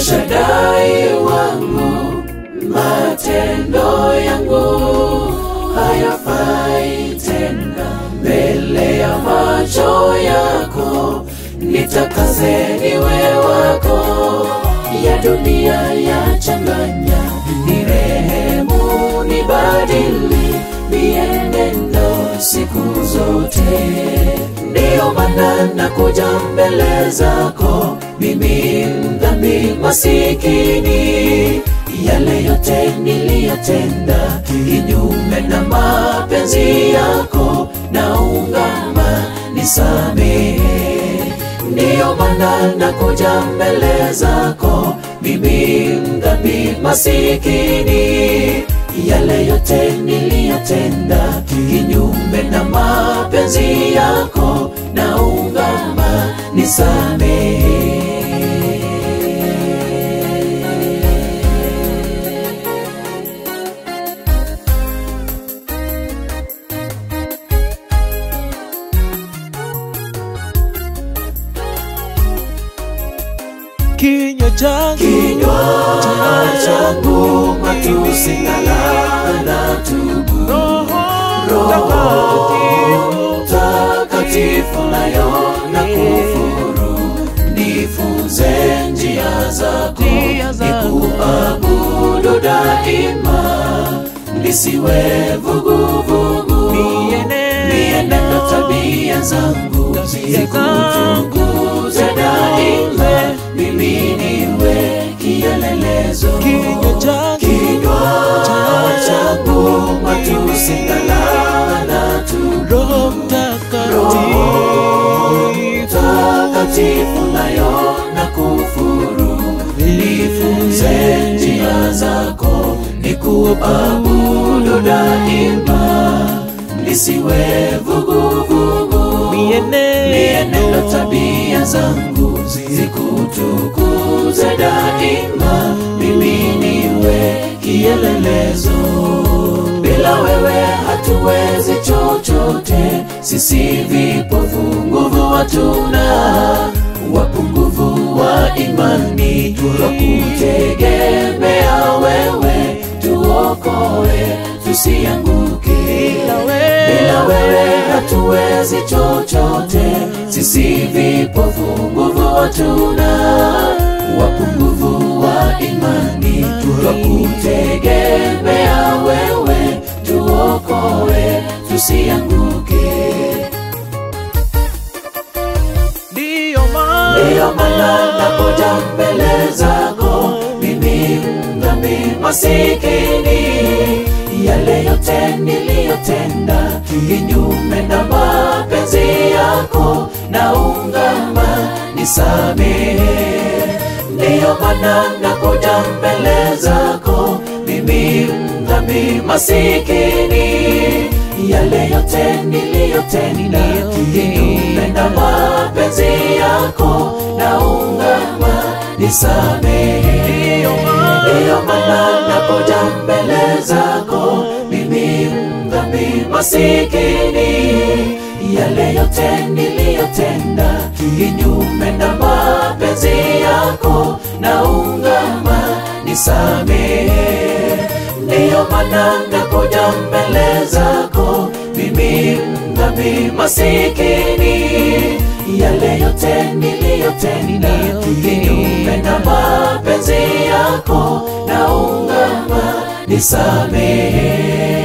Eshadai wangu, matendo yangu hayafai tena mbele ya macho yako, nitakaze niwe wako, ya dunia yachanganya, ni rehemu nibadili mienendo siku zote. Ndiyo maana nakuja mbele zako, mimi mdhambi masikini, yale yote niliyotenda kinyume na mapenzi yako, naungama nisamehe. Ndiyo maana nakuja mbele zako, mimi mdhambi masikini, yale yote niliyotenda kinyume na mapenzi yako, naungama nisamehe. kinywa changu kinywa changu matusi na laana tubu Roho Mtakatifu nayo na kufuru, nifunze njia zako, Njia zako. nikuabudu daima, nisiwe vuguvugu, Mienendo. mienendo tabia zangu zikutukuze daima, mimi niwe kielelezo kinywa changu kinywa changu matusi na laana tu Roho Mtakatifu takatifu nayo na kufuru nifunze njia zako nikuabudu daima nisiwe vuguvugu mienendo tabia zangu zikutukuze daima mimi niwe kielelezo bila wewe hatuwezi chochote sisi vipofu nguvu hatuna wapungufu wa imani twakutegemea wewe tuokoe tusianguke bila wewe hatuwezi chochote sisi vipofu nguvu hatuna wapungufu wa imani twakutegemea wewe tuokoe tusianguke ndiyo maana ndiyo maana nakuja mbele zako mimi mdhambi masikini yale yote niliyotenda kinyume na mapenzi yako naungama nisamehe ndiyo maana nakuja mbele zako mimi mdhambi masikini yale yote niliyotenda kinyume na mapenzi yako naungama nisamehe ndiyo maana nakuja mbele zako mimi mdhambi masikini yale yote niliyotenda kinyume na mapenzi yako naungama nisamehe ndiyo maana nakuja mbele zako mimi mdhambi masikini yale yote niliyotenda kinyume na mapenzi yako naungama nisamehe